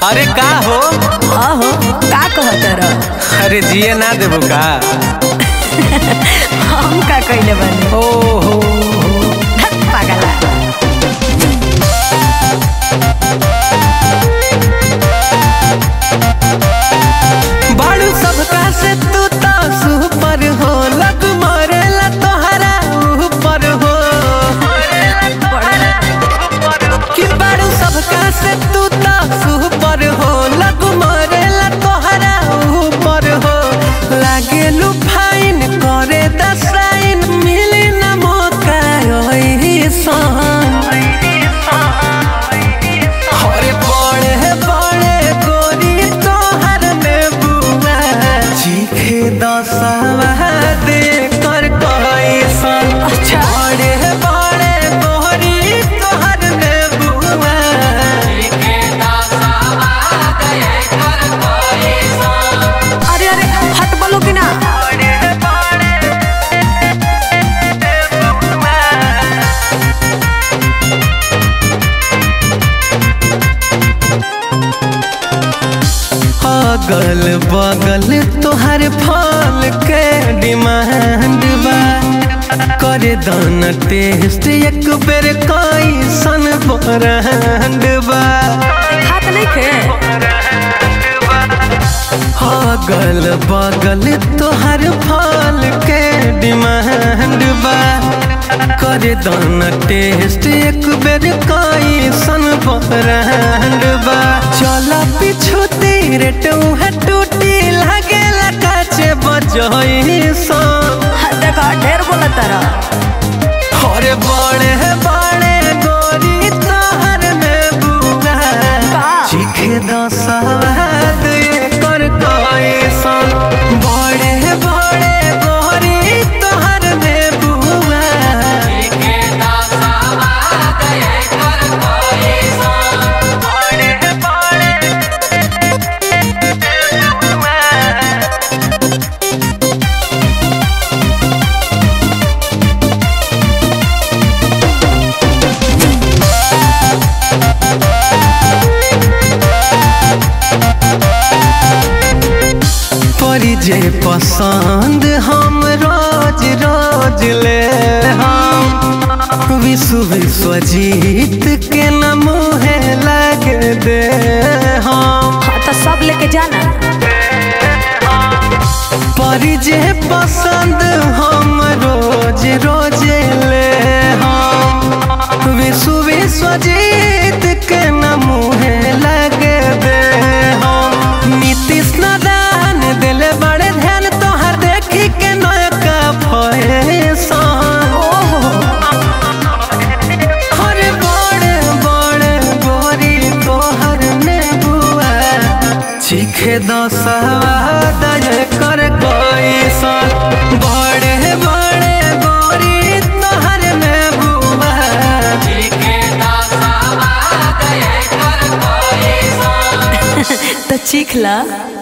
अरे का हो आहो का कहत रह अरे जिए ना देबो का हम का कइले बानी ओ हो धत पागला बाड़ू सबका से तू तो सुपर हो लग मरेला तोहरा ऊपर हो कि बाड़ू सबका से तू तो सुपर हो लग मरेला तोहरा ऊपर हो लागे लू फाइन करे दसाइन मिली ना मौका ओही सन अरे बड़े बड़े गोरी तोहर में बुआ चीखे दसवा दे कर कैसन अच्छा। बड़े बड़े गोरी तोहर में बुआ अरे अरे हट बोलो कि ना अगल बगल तोहर फल के डिमांड बा करे दान टेस्ट एक बेर कैसन ब्रांड बा हाथ नहीं खे अगल बगल तोहर फल के डिमांड बा करे दान टेस्ट एक बेर कैसन ब्रांड बा चल पिछु तेरे टूहा टूटी लागे काचे बजई सन देखा ढेर बोलत रह अरे बड़े बड़े गोरी तोहर में बुआ का? चीखे दसवाद कर कैसन बड़े बड़े गोरी तोहर में बुआ बड़े बड़े परी जे पसंद हम रोज रोज ले हम विश्व विश्व जीत के न मुहे लग दे हम हाँ तो सब लेके जाना परी जे पसंद हम रोज रोज ले हम विश्व विश्व जीत के न मुहे लग दे हम नीतीश नारायण दिल बड़े ध्यान तोहर देखी के नयका फैशन ओहो अरे बड़े बड़े गोरी तोहर में बुआ चीखे दसवा दय कर कैसन बड़े बड़े गोरी तोहर में बुआ तो चीख ला